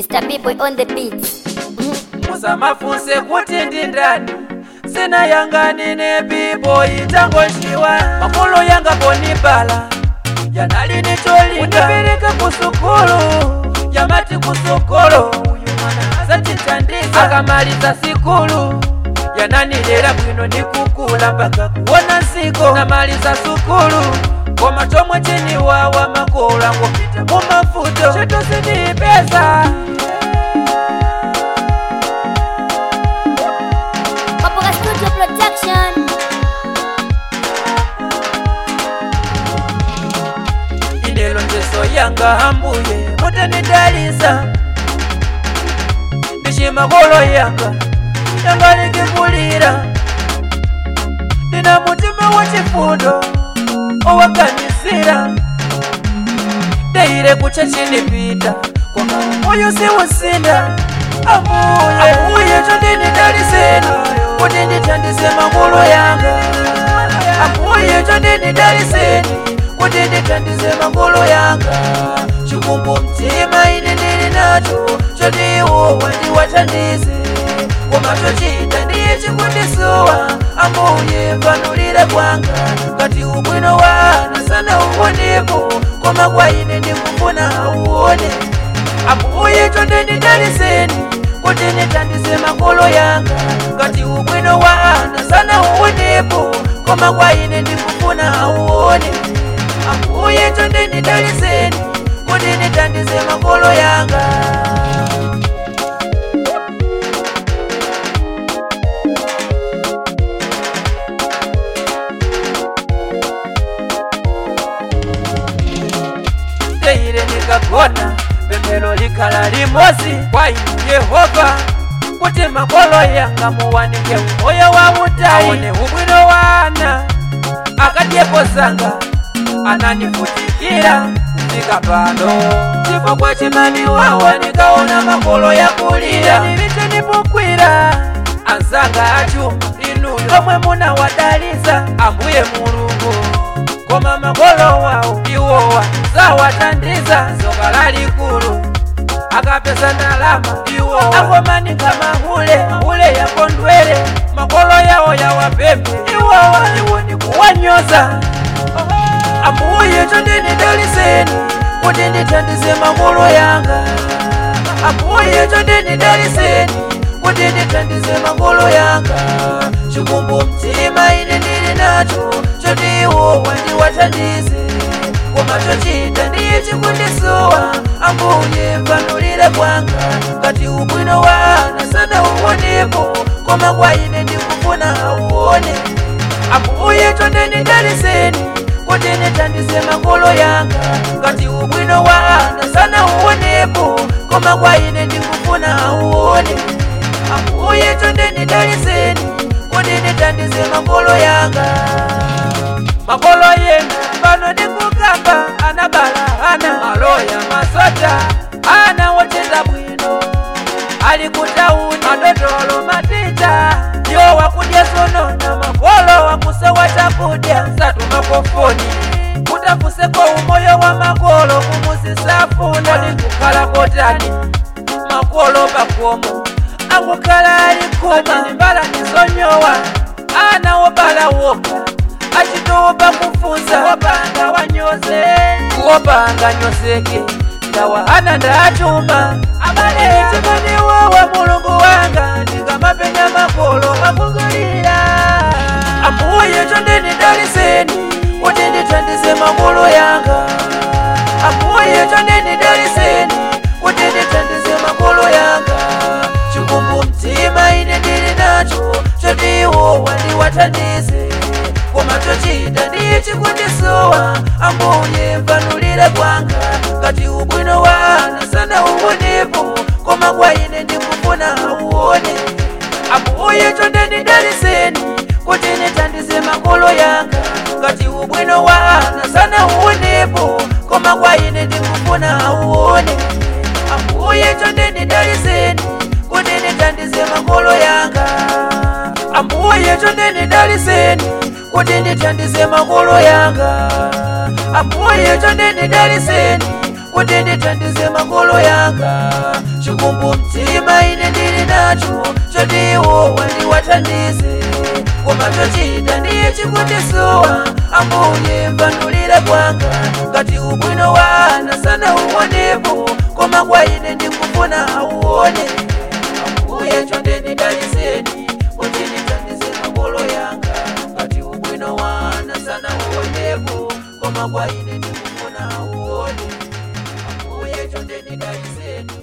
Mr. B-Boy on the beats. musamafunse kuti ndi ndani sina yangani ne biboyi tangochiwa makolo yanga ponibala yanali ni cholinga unipeleka kusukulu yamati kusukulu uyu mwana azachithandiza akamaliza sikulu yananilera bwino nikukula mpaka kuona nsiko namaliza sukulu koma chomwe chiniwawa makolo angopita mu mafuto chitose ndi pesa Papoka Studio Production. inelo njeso yanga ambuye mutanidalisa ndichimakolo yanga yanga likikulira ndina mutima wa chifundo owaganisira deire kucha chinipita koma moyo siusinda ambuye ambuye chondinidaliseni kuti ndithandize makolo yanga ambuye chondinidaliseni kuti ndithandize makolo yanga chikumbu mtima ine ndili nacho chodiwo wandiwathandize koma chochita ndiye chikundisuwa ambuye panulira kwanga ngati ubwino wana sana uwonepo koma kwa ine ndikufuna auone ambuye chondinidaliseni kuti ndithandize makolo yanga ngati ubwino wana sana uwonepo koma kwa ine ndikufuna auone ambuye chondinidaliseni kuti ndithandize makolo yanga teire nikagona pemphero likhala limozi kwa inu yehova kuti makolo yanga muwanike umoyo wa utayi aone ubwino wana akadyepo zanga ananivutikira kufika pano chifukwa chimani wawa nikaona makolo yakulira nilite nipokwira anzanga achuma inuyo omwe munawadalisa ambuye mulungu koma makolo wawo iwowa zawathandiza zoka lalikulu akapesa ndalama iwowa akomanika mahule mahule yakondwere makolo yawo yawapembe iwowa iwo ndikuwanyoza ambuye chondinidaliseni kuti ndithandize makolo yanga ambuye chondinidaliseni kuti ndithandize makolo yanga chikumbu mtima ine ndili nacho chodiwo wandiwathandize koma chochita ndiye chikundisuwa ambuye panulira kwanga ngati ubwino wana sana uwonepo koma kwa ine ndikufuna auone ambuye chondinidaliseni kuti ndithandize makolo yanga ngati ubwino wana sana uwonepo koma kwa ine ndikufuna auone ambuye chondinidaliseni kuti ndithandize makolo yanga makolo yena pano ndikukamba anabala ana maloya masota ana wocheza bwino ali kutauni madotolo matita yo wakudya sonona makolo wakusewa chakudya satumapofoni kutafuseko umoyo wa makolo kumusisafuna likukhala kotani makolo pakomo akukhala alikuma nimbala nisonyowa ana wobala woka achitopa kufunza wopanga wanyoze wopanga nyozeke ndawa ana ndachuma abale chimaniwowa mulungu wanga ndikamapenya makolo makugulira ambuye chondinidaliseni kuti ndithandize makolo yanga ambuye chondinidaliseni kuti ndithandize makolo yanga chikumbu mtima ine ndili nacho chodiwo wandiwathandize koma chochita ndiye chikundisuwa ambuye panulira kwanga ngati ubwino wana sana uwonepo koma kwa ine ndikufuna auone ambuye chondinidaliseni kuti ndithandize makolo yanga ngati ubwino wana sana uwonepo koma kwa ine ndikufuna auone ambuye chondinidaliseni kuti ndithandize makolo yanga ambuye chondinidaliseni kuti ndithandize makolo yanga ambuye chondinidaliseni kuti ndithandize makolo yanga chikumbu mtima ine ndili nacho choti iwo wandiwathandize koma chochita ndiye chikundisuwa ambuye mvanulira kwanga ngati ubwino wana sana uonepo koma kwa ine ndikufuna auone ambuye chonde ndidaliseni kuti ndithandize makolo yanga ngati ubwino wana sana uonepo koma kwa ine ndikufuna auone ambuye chonde ndidaliseni